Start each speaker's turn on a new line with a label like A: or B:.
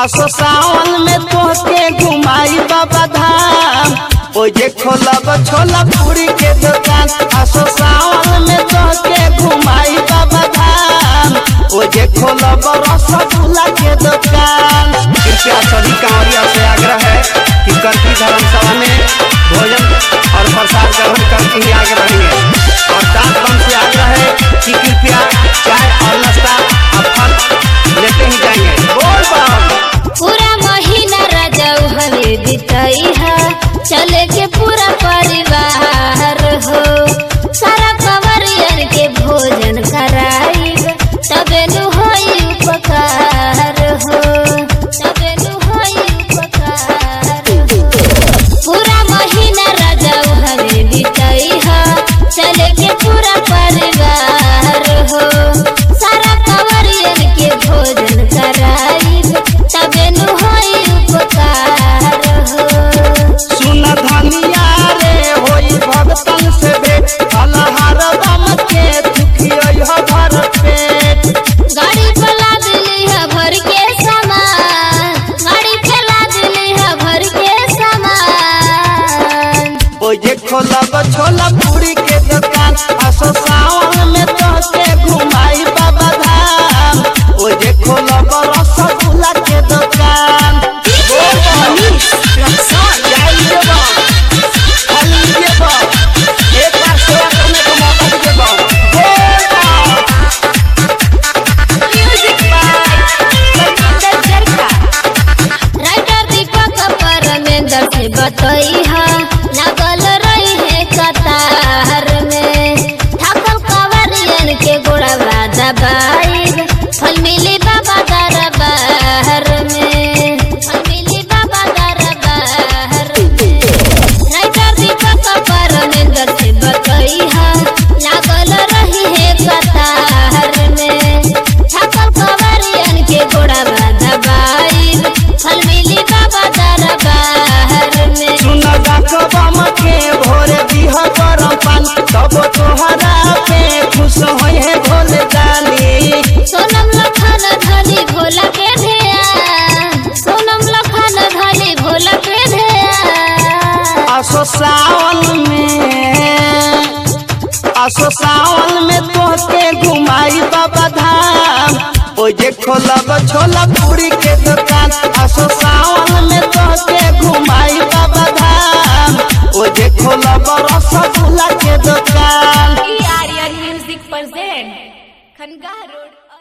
A: आसो सावन में तोहके घुमाई बाबा धाम ओ जे खोलब छोला पूरी के दुकान आसो सावन में तोहके घुमाई बाबा धाम ओ जे खोलब रसगुल्ला के दुकान कृपया सभी कांवरिया से आग्रह है कि करती धर्मसभा में भोजन और प्रसाद ग्रहण करके ही आगे बढ़ेंगे और दांत बम से आग्रह है कि कृपया चाय और नाश्ता और फल लेते ही जाएंगे बोल बम
B: पूरा महीना रजऊ हवे बितई है चले के पूरा परिवार हो सारा कंवरियन के भोजन कराइब तबे नु होई उपकार हो तबे नु होई उपकार हो पूरा महीना रजऊ हवे बितई है चले के पूरा परिवार हो सारा कंवरियन के भोजन कराइब तबे नु होई उपकार हो
A: सुन धनिया रे होई भगतन से भेंट फलहार बम के दुखियो भर पेट
B: गाड़ी फैला दिली है भर के सामान गाड़ी फैला दिली है भर के सामान
A: ओ जे खोलब छोला पूरी के दुकान आसो सावन में तोहके घुमाई बाबा धाम ओ जे खोलब रसगुल्ला के दुकान बोल बम। जाइए बम। फलिए बम। एक बार सेवा करने का मौका दीजिए बम। बोल बम।
B: राइटर दीपक परमेंद्र से बतई है लागल रही है कतार में ठाकुर कंवरियन के गोड़वा दबाई फल मिली बाबा दरबार में फल मिली बाबा दरबार में राइटर दीपक परमेंद्र से बतई है लागल रही है कतार में ठाकुर कंवरियन के गोड़वा दबाई फल मिली बाबा दरबार में
A: सुन बम के भोरे दिह गरम पानी तब तोहरा पे खुश होई है भोले जानी
B: सोनम लखन धनी भोला के ध्यान सोनम लखन धनी भोला के ध्यान
A: आसो सावन में आसो सावन में तोहके घुमाई बाबा धाम ओ जे खोलब छोला पूरी के दुकान आसो सावन में तोहके घुमाई बाबा धाम ओ जे खोलब रसगुल्ला के दुकान
C: Aryan music present Khanga road